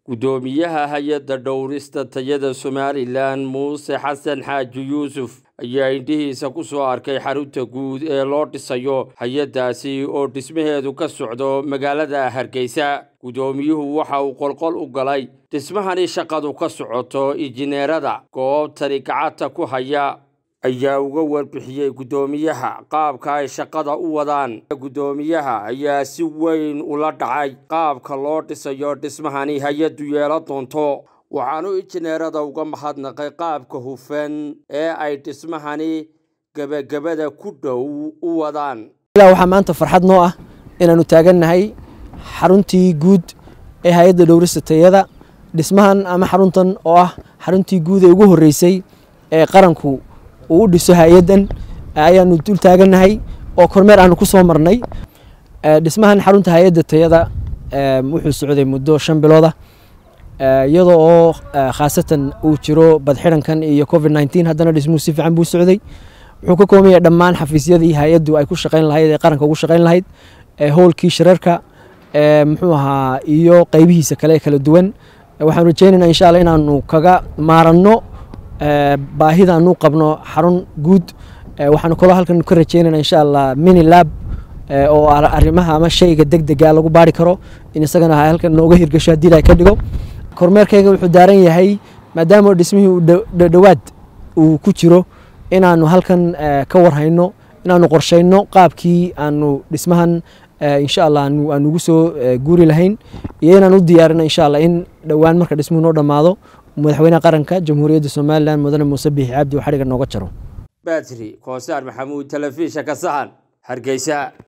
guddoomiyaha hay-adda dhowrista tayada somalilan muuse xasan xaaji yuusuf ayaa indhihiisa ku soo arkay xarunta guud ee loo dhisayo hay-addaasi oo dhismaheedu ka socdo magaalada hargeysa guddoomiyuhu waxa uu qolqol u galay dhismahani shaqadu ka socoto injineerada goobtani gacanta ku haya ayaa uga warbixiyey guddoomiyaha qaabka ay shaqada u wadaan guddoomiyaha ayaa si weyn ula dhacay qaabka loo dhisayo dhismahani hay-addu yeelan doonto waxaanu injineerada uga mahadnaqay qaabka hufan ee ay dhismahani gebagabada ku dhow u wadaan waxaa maanta farxad noo ah inaannu taagannahay xaruntii guud ee hay-adda dhowrista tayada dhismahan ama xaruntan oo ah xaruntii guud ee ugu horreysay ee qaranku uu u dhiso hay-addan ayaanu dul taagannahay oo kormeer aanu ku soo marnay dhismahan xarunta hay-adda tayada wuxuu socday muddo shan bilooda iyadoo oo khaasatan uu jiro badxirankan iyo covid nneteen haddana dhismuhu si fiican buu socday wuxuu ka kooban yahay dhammaan xafiisyadii hay-addu ay ku shaqayn lahayd ee qaranka ugu shaqayn lahayd howlkii shirarka muxuu ahaa iyo qeybihiisa kale ee kala duwan waxaan rajeynaynaa insha alla inaanu kaga maaranno baahidaanu qabno xarun guud waxaanu kaloo halkan ka rajeynayna insha allah mini lab oo arrimaha ama shayga deg dega lagu baari karo in isagana halkan nooga hirgasho haddii ilahay ka dhigo kormeerkayga wuxuu daaran yahay maadaama dhismihii uu dhowaad uu ku jiro inaanu halkan ka warhayno inaanu qorshayno qaabkii aanu dhismahan insha allah aan ugu soo guuri lahayn iyo inaan u diyaarino insha allah in dhowaan marka dhismuhu noo dhammaado madaxweynaha qaranka jamhuuriyadda somalilan mudane muuse biixi cabdi uu xadhiga nooga jaro batri koosaar maxamuud telefishanka sahan hargeysa